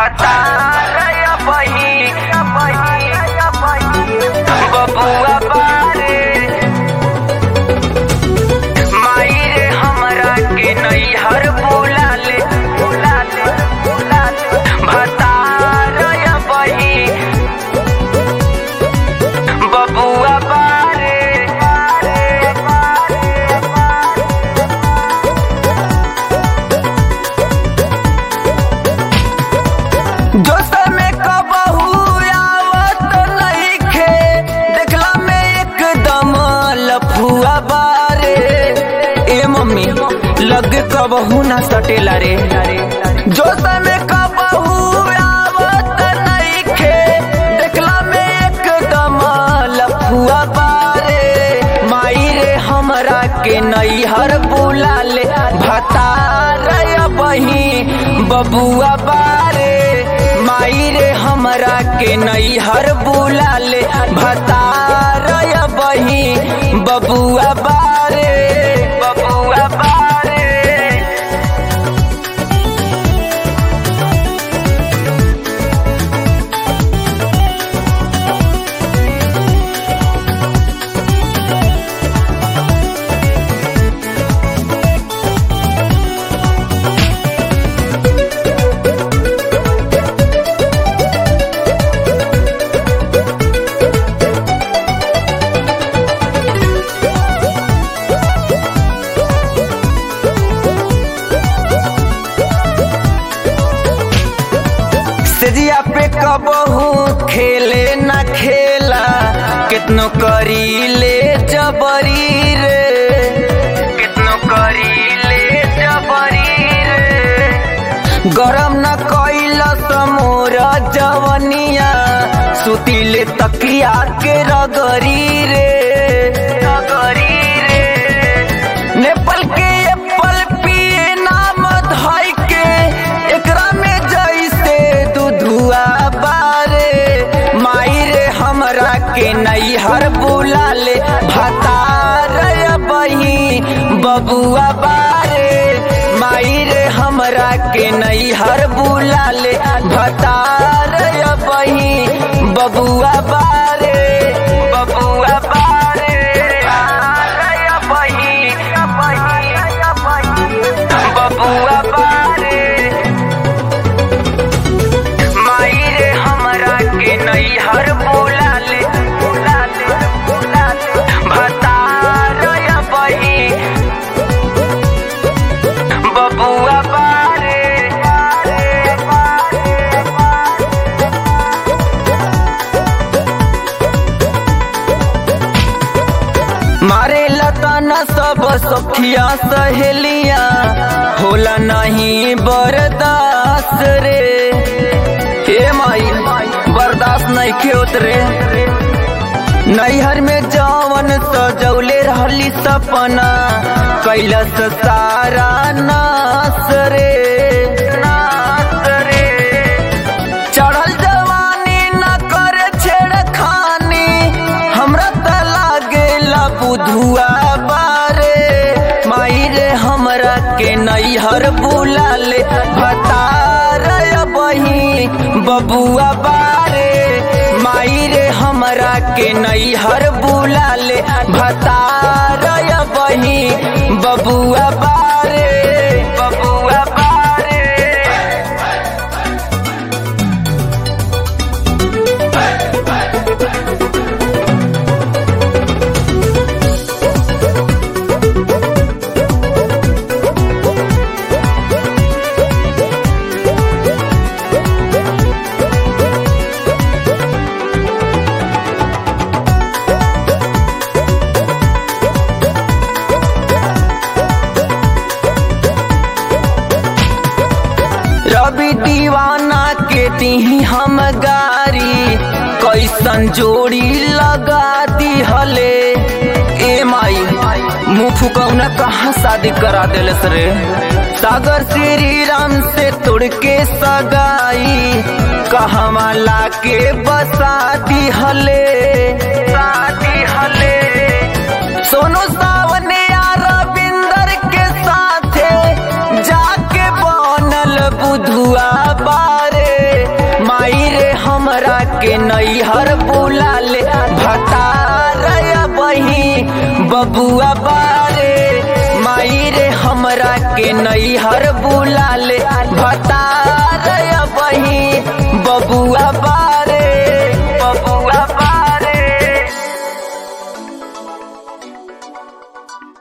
भता बही बबुआ बारे माई रे हमरा के नैहर बुला ले बुला ले बुला ले भता बही बबुआ बारे जोश में कबहू आवत नइखे देखला में एकदम लफुआ बारे ए मम्मी लग कबहू ना सटेला रे जोश में कबहू आवत नइखे देखला में एकदम लफुआ बारे माई रे हमरा के नैहर बुला ले भतार बही बबुआ बारे माई रे हमरा के नैहर बुला ले भतार बही बबुआ बारे बबुआ बारे सजिया पे कबहू खेले न खेला कितनो करी ले जबरी रे कितनो करी ले जबरी रे गरम न कैल समोर जवनिया सुतिले तकिया के रगरी रे रगरी रे नेपाल के एप्पल पिए नाम धइ के एकरा में जैसे दूधुआ बारे माई रे हमरा के नैहर बुला ले भतार बही बबुआ बारे माई रे हमरा के नैहर बुला ले भतार बही बबुआ बारे बबुआ बारे बही बबुआ बारे माई रे हमरा के नैहर बुला ले बुला ले बुला ले भतार बही बबुआ बारे मारे लताना सब सखिया सहेलिया होला नहीं बर्दाश्त रे हे माई बर्दाश्त नहीं खेत रे नैहर में जवन सजौले रहली सपना कैलस सारा नास रे नास रे चढ़ल जवानी न करे छेड़खानी हमरा त लागेला बुधुआ बारे माई रे हमरा के नैहर बुला ले भतार बही बबुआ बारे माई रे हमरा के नैहर बुला ले भतार बही बबुआ बारे बबुआ बारे रवि दीवाना के दी हम गारी कैसन जोड़ी लगा दी हले ए माई मुँह फुकौना कहाँ शादी करा दिलस रे सागर श्री राम से तोड़ के सगाई कहवा ला के बसा दी हले शादी हले सोनू सावन या रविंदर के साथे जाके बनल बुधुआ बारे के नैहर बुला ले भतार बही बबुआ बारे माई रे हमरा के नैहर बुला ले भतार बही बबुआ